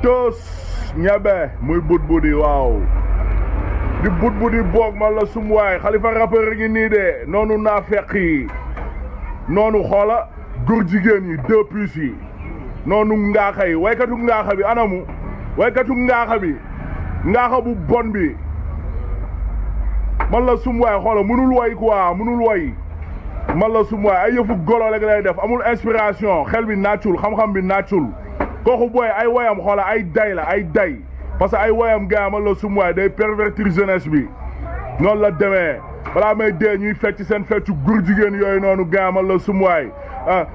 tos ñebe muy bud budi waaw di bud budi boog man la sum waay xalifa rappeur ngi nii de noonu naa feq yi noonu xoola góor jigéen yi deux plus yi noonu ngaaxa yi waykatu ngaaxa bi anamu waykatu ngaaxa bi ngaaxa bu bon bi man la sum waay xoola mënul way quoi mënul way man la sum waay ay yëfu golo rek lay def amul inspiration xel bi naccul xam-xam bi naccul kooku booy ay woyam xoola ay day la ay day parce que ay woyam gaa man la sum waay day pervertir jeunesse bi noonu la demee balaa may dee ñuy fecc seen feccu gur jigéen yooyu noonu gaa man la sum waay ah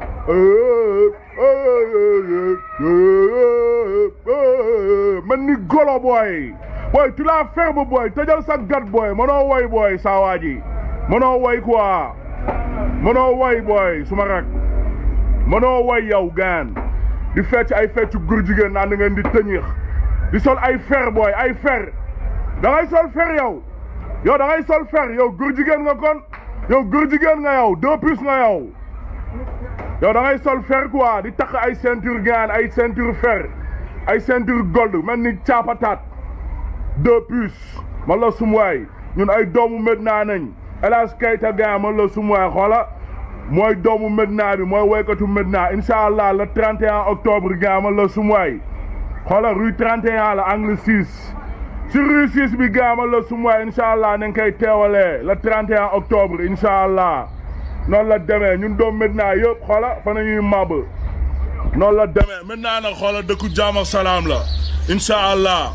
man ni golo booy booy tu la ferme booy tëjal sa gat booy mënoo woy booy saa waa ji mënoo woy quoi mënoo woy booy suma rak mënoo woy yow gaan di fecc ay feccu gur jigéen naan da ngeen di tëñix di sol ay fer booy ay fer da ngay sol fer yow yow da ngay sol fer yow gur jigéen nga kon yow gur jigéen nga yow deux puces nga yow yow da ngay sol fer quoi di takk ay ceinture gaan ay ceinture fer ay ceinture gold mel ni caapataat deux puces man la sumuwaay ñun ay doomu Medina nañ Elas Keita gaan man la sumuwaay xoola mooy doomu Medina bi mooy woykatu Medina incha allah le 31 octobre gaan man la sumuwaay xoola rue 31 la angle 6 si rue 6 bi gaan man la sumuwaay incha allah nañ koy teewalee le 31 octobre incha allah noonu la demee ñun doom Medina yëpp xoola fa nañuy màbb noonu la demee maintenant nag xoola dëkku jaam ak salaam la incha allah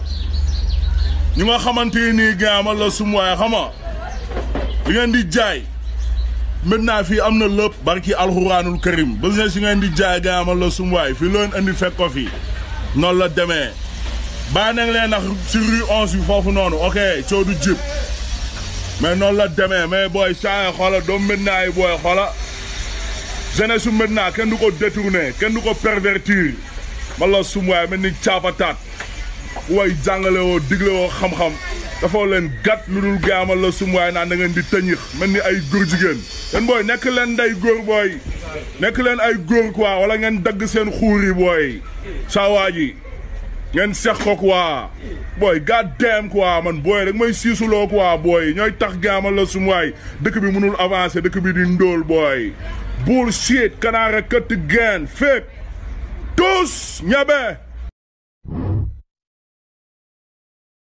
ñu nga xamante nii gaamal la sum waaye xama di ngeen di jaay maintenant fii am na lépp barki alxuraanul karim business yi ngeen di jaay gaamal la sum waay fii loon indi fekk ko fi noonu la demee bàyyi nañ leen nag si rue onze bi foofu noonu ok coow du jib mais noonu la demee mais booy saa xoola doom maintenant yi booy xoola jeunesse su maintenant kenn du ko détourné kenn du ko pervertir man la sum waay mel ni caapataat way jàngale woo digle woo xam-xam dafa leen gàtt lu dul gaamal la sum waay naan da ngeen di tëñix mel ni ay góor jigéen yéen booy nekk leen nday góor booy nekk leen ay góor quoi wala ngeen dagg seen xuur yi booy saa waa ji ngeen sex ko quoi booy god damn quoi man booy rek mooy siisuloo quoi booy ñooy tax gaamal la sum waay dëkk bi mënul avancer dëkk bi di ndóol booy bullshit kanaara këtt geen féeg tous ñabe